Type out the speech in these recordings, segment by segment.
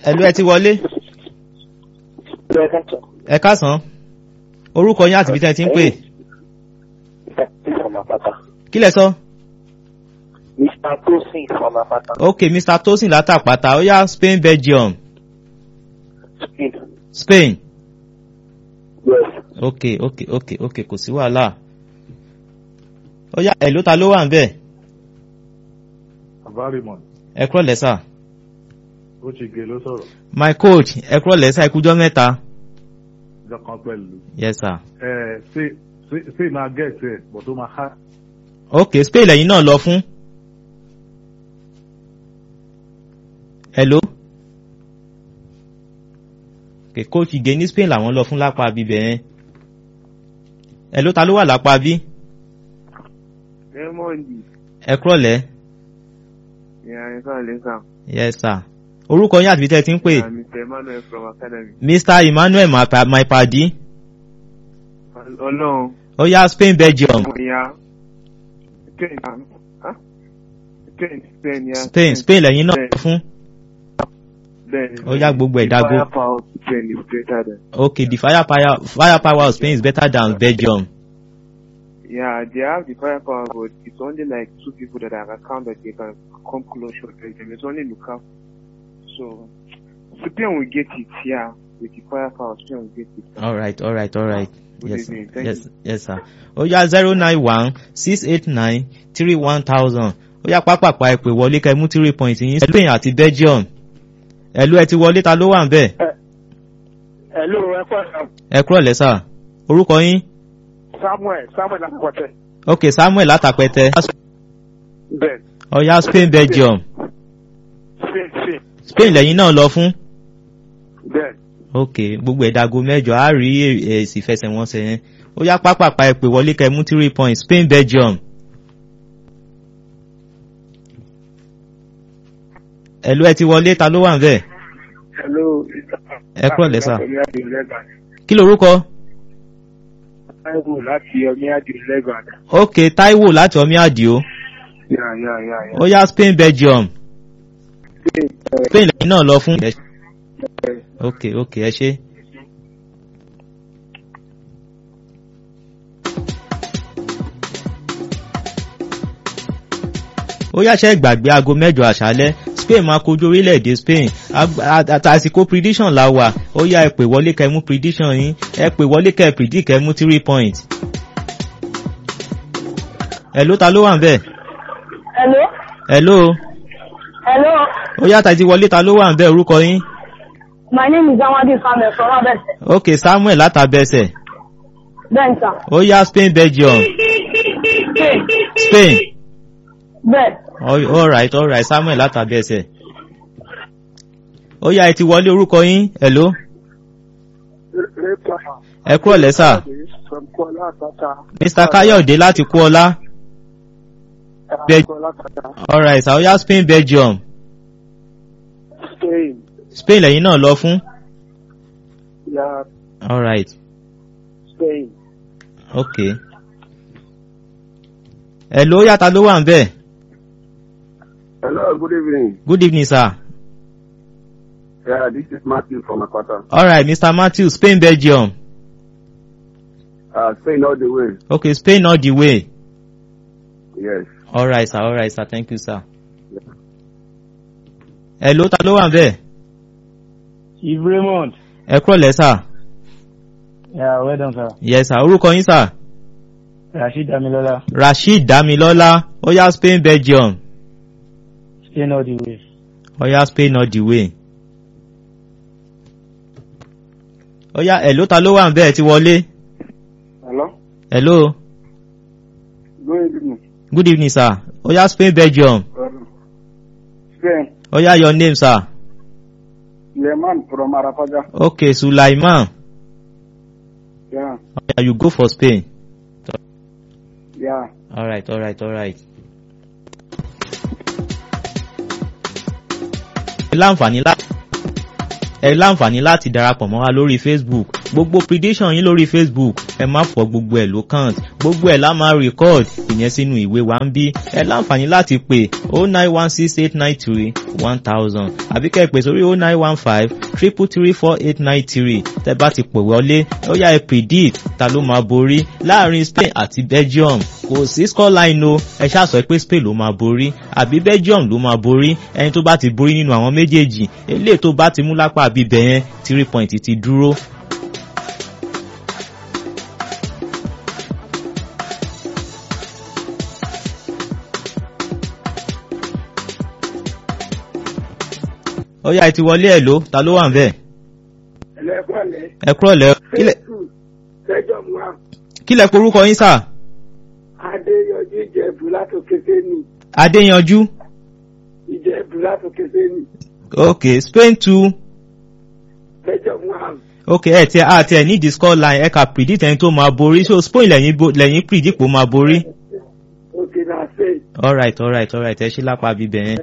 ẹ̀lú ẹ ti wọlé ẹ káàsán orúkọ yín àti ibi tẹ́ ẹ ti ń pè kí lẹ sọ. Mr. Tosin from Apata. ok mr tosin látàpàtà ó yá spain belgium Spain. spain Yes. ok ok ok ok kò sí wàhálà ó yá ẹ̀lú ta ló wà ń bẹ̀ Avarimon, ẹ kúrọ̀ lẹ́sà ó ti gé ló sọ̀rọ̀, my coach ẹ kúrọ̀ lẹ́sà ikújọ́ mẹ́ta ìjọ kan pẹ̀lú. yes sir Ẹ ṣé ṣé ṣé máa gẹ̀ẹ́sì ẹ̀ bọ̀ tó máa há. ok spain lẹ́yìn náà lọ fún hello ok coach ige ní spain làwọn lọ fún lápá bíbẹ̀ yẹn hello ta ló wà lápá bí Raymond. ẹ kúrọ̀ lẹ́ Yeah, it's all Lisa. yes sir orúkọ yín àti ibi tẹ́ ẹ ti ń pè Yeah, Mr. Emmanuel from Academy. mr emmanuel my- my padi Ọlọ́run. ó yá spain belgium Ọmọ ìyá. Spain. ah? Spain. Spain, yeah. spain spain lẹ́yìn náà lọ fún Bẹ́ẹ̀ni. ó yá gbogbo ẹ̀ dágó. The firepower of Spain is greater than. okay the firepower firepower of spain is better than belgium Yeah, they have the firepower, but it's only like two people that have account that they can come close to them. It's only Lukaku. So, Spain will get it, yeah. With the firepower, Spain will get it. all right all right all right Good yes evening. Thank yes yes sir ó yá zero nine one six eight nine three one thousand ó yá pápápá ẹ pè wọlé kẹ́ mú three point yín spain àti belgium ẹ̀lú ẹ ti wọlé ta ló wà ń bẹ̀ Hello, ẹ kọ́ ẹ̀ ẹ kúrọ̀ lẹ́sà orúkọ yín Samuel Samuel Akọ̀tẹ̀. ok samuel látàpẹtẹ Bẹ́ẹ̀ ó yá spain belgium Spain Spain spain lẹ́yìn náà lọ fún bẹ́ẹ̀ ok gbogbo ẹ̀dàgò mẹ́jọ á rí èsì ìfẹsẹ̀wọnsẹ̀ yẹn ó yá pápápá ẹ pè wọlé kẹ́ mú three point spain belgium ẹ̀lú ẹ ti wọlé ta ló wà ń bẹ̀ Hello. Ẹ kúrò lẹ́sà. Omi Adi Lẹ́gbàá. kí lorúkọ Táíwò láti Omi Adi Lẹ́gbàá. ok taiwo láti ọmí àdìo Yà yà yà yà. ó yá spain belgium Spain ẹ̀ spain lẹ́yìn náà lọ fún. ẹ̀ ok ok ẹ ṣe. ó yàṣẹ gbàgbé aago mẹ́jọ àṣálẹ́ spain máa kojú orílẹ̀-èdè spain Ag- a- àtàsìkò prediction la wà ó yá ẹ pè wọlé kẹ́ mú prediction yín ẹ pè wọlé kẹ́ predict kẹ́ mú three point. ẹ ló ta ló wà ń bẹ̀ Hello? ẹ ló Hello? ó yàtà ti wọlé ta ló wà ń bẹ̀ orúkọ yín My name is Amadi Samuel from Abese. ok samuel látàbẹsẹ̀ Bẹ́ẹ̀ni ó yá spain belgium Spain. spain Bẹ́ẹ̀. All- alright alright samuel látàbẹsẹ̀ ó yá ẹ ti wọlé orúkọ yín hello Rẹ́pà. ẹ kúrò lẹ́sà From Kuala Àpáta. mr kayode láti kú ọlá Bẹ́ẹ̀- Kuala Àpáta. alright sir ó yá spain belgium Spain. spain lẹ́yìn náà lọ fún Yà alright Spain. ok hello ó yàtà ló wà ń bẹ̀ Hello, good evening. good evening sir Yeah, this is Matthew from Akwata. alright mr matthew spain belgium Uh, Spain all the way. okay spain all the way Yes. alright sir alright sir thank you sir hello ta ló wà ń bẹ̀ Chief Raymond. ẹ kúrò lẹ́sà Yeah, well done, sir. yes sir orúkọ yín sir Rashid Damilola. rasheed damilọ́lá ó yá spain belgium Spain all the way. ó yá spain all the way. ó yá hello ta ló wà ń bẹ̀ ẹ ti wọlé Hello? hello Good evening. good evening sir ó yá spain belgium Um, Spain. ó yá your name sir Leman from Arapaja. okay sulaiman Yeah. ó yá you go for spain Yeah. alright alright alright. ẹ láǹfààní láti ẹ láǹfààní láti darapọ̀ mọ́ wa lórí facebook gbogbo prediction yín lórí facebook ẹ má fọ gbogbo ẹ̀ ló count gbogbo ẹ̀ la máa record ìyẹn sínú ìwé wa ń bí ẹ láǹfààní láti pè oh nine one six eight nine three one thousand àbí kẹ́ ẹ pè sórí oh nine one five triple three four eight nine three tẹ́ bá ti pè wọlé ó yá ẹ predict ta ló máa borí láàrin Spain àti Belgium kò sí scoreline o ẹ ṣáà sọ pé Spain ló máa borí àbí Belgium ló máa borí ẹni tó bá ti borí nínú àwọn méjèèjì eléyìí tó bá ti mú lápá bíbẹ̀ yẹn three point ti dúró ó yá ẹ ti wọlé ẹ ló ta ló wà ń bẹ̀. ẹlẹ́kọ̀ọ́lẹ̀ ẹ kúrò lẹ kílẹ̀ lẹ́jọ́ mu wa kílẹ̀ porúkọ yín sà adéyọjú ìjẹ̀bù látòkè sẹ́ni adéyanjú ìjẹ̀bù látòkè sẹ́ni ok Spain two lẹ́jọ́ mu wa ok ẹ tiẹ a tiẹ ní the score line ẹ kà predict ẹni tó máa borí so Spain lẹ́yìn bo- lẹ́yìn predict pé ó máa borí. òkè náà ṣe alright alright alright ẹ ṣí lápá bíbẹ̀ yẹn.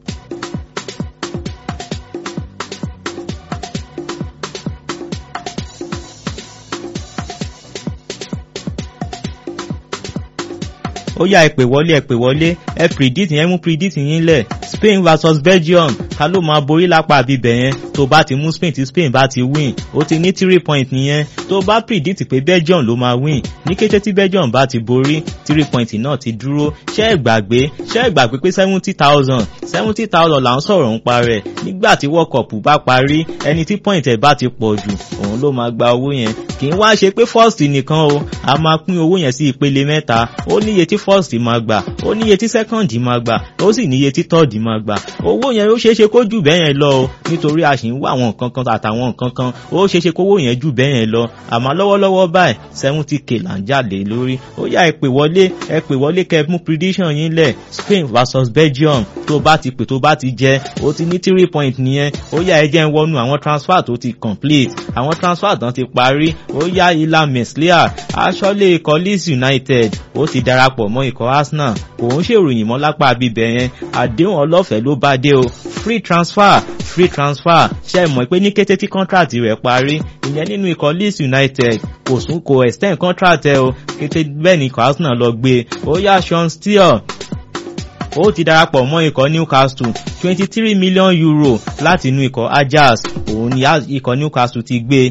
ó yá ẹ pè wọlé ẹ pè wọlé ẹ predict yẹn mú predict yín lẹ̀ Spain versus Belgium ta ló máa borí lápá bíbẹ̀ yẹn tó bá ti mú Spain tí Spain bá ti win ó ti ní three point nìyẹn tó bá predict pé Belgium ló máa win ní kété tí Belgium bá ti borí three point náà ti dúró ṣé ẹ gbàgbé ṣé ẹ gbàgbé pé seventy thousand seventy thousand là ń sọ̀rọ̀ ń parẹ́ nígbà tí World Cup bá parí ẹni tí point ẹ̀ bá ti pọ̀ jù òun ló máa gba owó yẹn kì í wá ṣe pé first nìkan o a máa pín owó yẹn sí ìpele mẹ́ta ó níye tí first máa gbà ó níye tí second máa gbà ó sì níye tí third máa gbà owó yẹn ó ṣeé ṣe kó jù bẹ́ẹ̀ yẹn lọ o nítorí a sì ń wá àwọn nǹkan kan àtàwọn nǹkan kan ó ṣeé ṣe kówó yẹn jù bẹ́ẹ̀ yẹn lọ àmọ́ lọ́wọ́lọ́wọ́ báyìí seventy k là ń jáde lórí ó yá ẹ pè wọlé ẹ pè wọlé kẹ́ ẹ mú prediction yín lẹ̀ Spain versus Belgium tó bá ti pè tó bá ti jẹ ó ti ní three point nìyẹn ó yá ẹ jẹ́ ń wọnú àwọn transfer tó ti complete àwọn transfer tán ti parí ó yá ilá meslier aṣọ́lé ikọ̀ Leeds United ó ti darapọ̀ mọ́ ikọ̀ Arsenal kò ń ṣèròyìn mọ́ lápá bíbẹ̀ yẹn àdéhùn ọlọ́fẹ̀ẹ́ ló bá dé o free transfer free transfer ṣe mọ̀ pé ní kété tí contract rẹ̀ parí ìyẹn nínú ikọ̀ Leeds United kò sún kò extend contract ẹ o kété bẹ́ẹ̀ ni ikọ̀ Arsenal lọ gbé ó yá Sean Steele ó ti darapọ̀ mọ́ ikọ̀ Newcastle twenty three million euro láti inú ikọ̀ Ajax òun ni ikọ̀ Newcastle ti gbé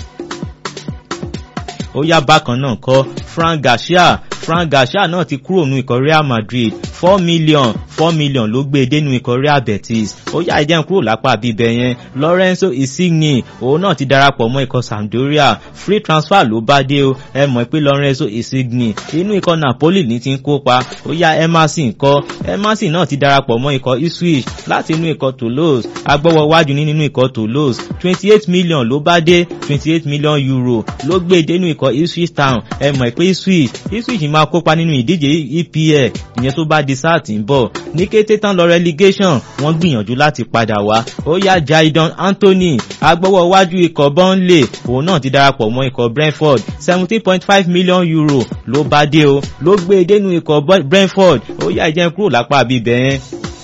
ó yá bákan náà kọ́ Frank Garcia Frank Garcia náà ti kúrò nínú ikọ̀ Real Madrid four million four million ló gbé e dénú ikọ̀ Real Betis ó yá ẹjẹ́ ń kúrò lápá bíbẹ̀ yẹn Lorenzo Insigne òun náà ti darapọ̀ mọ́ ikọ̀ Sampdoria free transfer ló bá dé o ẹ mọ̀ pé Lorenzo Insigne inú ikọ̀ Napoli ní ti ń kópa ó yá Emerson kọ́ Emerson náà ti darapọ̀ mọ́ ikọ̀ Ipswich láti inú ikọ̀ Toulouse agbọ́wọ́ wájú ní nínú ikọ̀ Toulouse twenty eight million ló bá dé twenty eight million euro ló gbé e dénú ikọ̀ Ipswich Town ẹ mọ̀ pé Ipswich Ipswich máa kópa nínú ìdíje EPL ìyẹn tó bá di sáà tí ń bọ̀ ní kété tán lọ relegation wọ́n gbìyànjú láti padà wá ó yá Jadon Anthony agbọ́wọ́ wájú ikọ̀ Burnley òun náà ti darapọ̀ mọ́ ikọ̀ Brentford seventeen point five million euro ló bá dé o ló gbé e dénú ikọ̀ Brentford ó yá ìjẹun kúrò lápá bíbẹ̀ yẹn.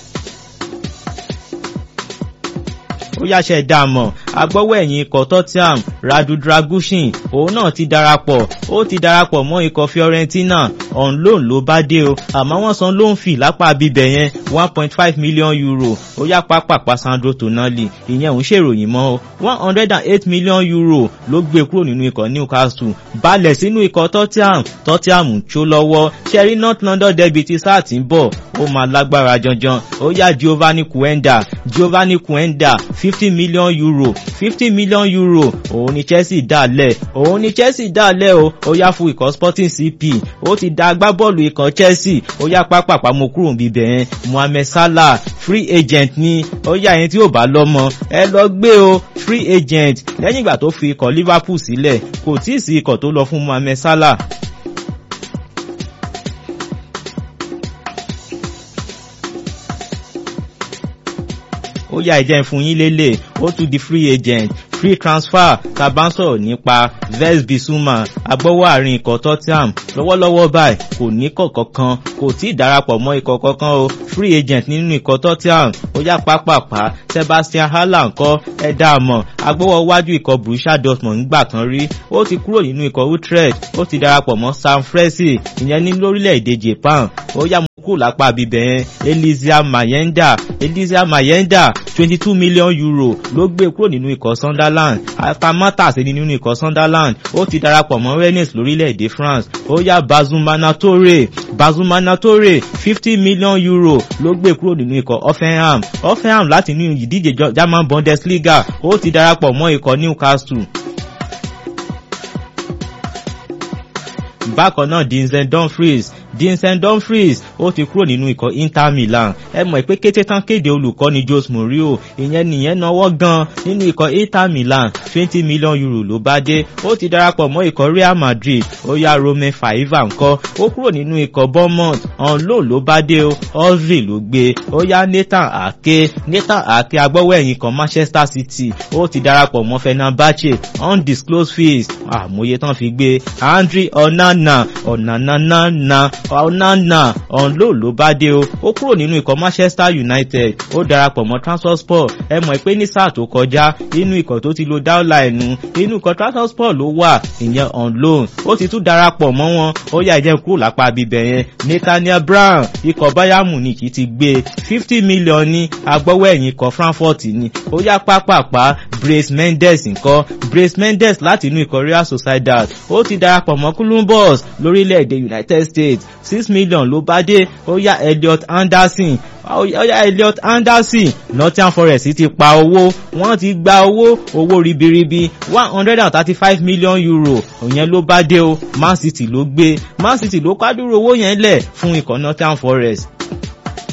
ó yáṣẹ dààmú agbọ́wọ́ ẹ̀yìn ikọ̀ Tottenham Radu Dragushin òun náà ti darapọ̀ ó ti darapọ̀ mọ́ ikọ̀ Fiorentina on loan ló bá dé o àmọ́ wọ́n san loan fee lápá bíbẹ̀ yẹn one point five million euro ó yá pápápá Sandro Tonali ìyẹn òun ṣèròyìn mọ́ o one hundred and eight million euro ló gbé kúrò nínú ikọ̀ Newcastle balẹ̀ sínú ikọ̀ Tottenham Tottenham tó lọ́wọ́ ṣẹ́rí North London derby ti sáà tí ń bọ̀ ó máa lágbára janjan ó yá Giovanni Quenda Giovanni Quenda fifty million euro fifty million euro òun ni Chelsea dálẹ̀ òun ni Chelsea dálẹ̀ o ó yá fún ikọ̀ Sporting CP ó ti da agbábọ́ọ̀lù ikọ̀ Chelsea ó yá pápápá mo kúrò níbẹ̀ yẹn Mohamed Salah free agent ni ó yá ẹni tí ò bá lọ́mọ ẹ lọ gbé o free agent lẹ́yìn ìgbà tó fi ikọ̀ Liverpool sílẹ̀ kò tí ì sí ikọ̀ tó lọ fún Mohamed Salah. ó yá ìjẹ́ fún yín lélẹ̀ ó tún di free agent free transfer tá a bá ń sọ̀rọ̀ nípa Vez Bissouma agbọ́wọ́ àárín ikọ̀ Tottenham lọ́wọ́lọ́wọ́ báyìí kò ní kọ̀ọ̀kan kan kò tí ì darapọ̀ mọ́ ikọ̀ kankan o free agent nínú ikọ̀ Tottenham ó yá pápápá Sebastian Haller ńkọ́ ẹ dá a mọ̀ agbọ́wọ́ wájú ikọ̀ Borussia Dortmund ńgbà kan rí ó ti kúrò nínú ikọ̀ Utrecht ó ti darapọ̀ mọ́ Sam Fresi ìyẹn ní lórílẹ̀‐èdè Japan ó yá kúrò lápá bíbẹ̀ yẹn Elizia Mayenda Elizia Mayenda twenty two million euro ló gbé kúrò nínú ikọ̀ Sunderland atamátà sí nínú ikọ̀ Sunderland ó ti darapọ̀ mọ́ Rennes lórílẹ̀‐èdè France ó yá Bazumana Toure Bazumana Toure fifty million euro ló gbé kúrò nínú ikọ̀ Offenham Offenham láti inú ìdíje German Bundesliga ó ti darapọ̀ mọ́ ikọ̀ Newcastle. bákan náà Vincent Dumfries Vincent Dumfries ó ti kúrò nínú ikọ̀ Inter Milan ẹ mọ̀ pé kété tán kéde olùkọ́ni Jose Mourinho ìyẹn nìyẹn náwó gan nínú ikọ̀ Inter Milan twenty million euro ló bá dé ó ti darapọ̀ mọ́ ikọ̀ Real Madrid ó yá Romain Faiva ńkọ́ ó kúrò nínú ikọ̀ Bournemouth on loan ló bá dé o Ozil ló gbé ó yá Nathan Ake Nathan Ake agbọ́wọ́ ẹ̀yìn kan Manchester City ó ti darapọ̀ mọ́ Fenerbahce undisclosed fees àmúyẹ tán fi gbé Andre Onana Onanana Onana ọ̀nlò ló bá dé o ó kúrò nínú ikọ̀ Manchester United ó darapọ̀ mọ́ Transport ẹ mọ̀ pé ní sáà tó kọjá inú ikọ̀ tó ti lo dáúlà ẹ̀nu inú ikọ̀ Transport ló wà ìyẹn on loan ó ti tún darapọ̀ mọ́ wọn ó yá ìjẹun kúrò lápá bíbẹ̀ yẹn Nathaniel Brown ikọ̀ Bayern Munich ti gbé fifty million ní agbọ́wọ́ ẹ̀yìn ikọ̀ Frankfurt ni ó yá pápápá Brace Mendes ńkọ́ Brace Mendes láti inú ikọ̀ Real Sociedad ó ti darapọ̀ mọ́ Columbus lórílẹ̀‐èdè United States six million ló bá dé ó yá Elliot Anderson ó yá Elliot Anderson Nottingham Forest ti pa owó wọ́n ti gba owó owó ribiribi one hundred and thirty five million euro òyìn ló bá dé o Man City ló gbé Man City ló kádúró owó yẹn lẹ̀ fún ikọ̀ Nottingham Forest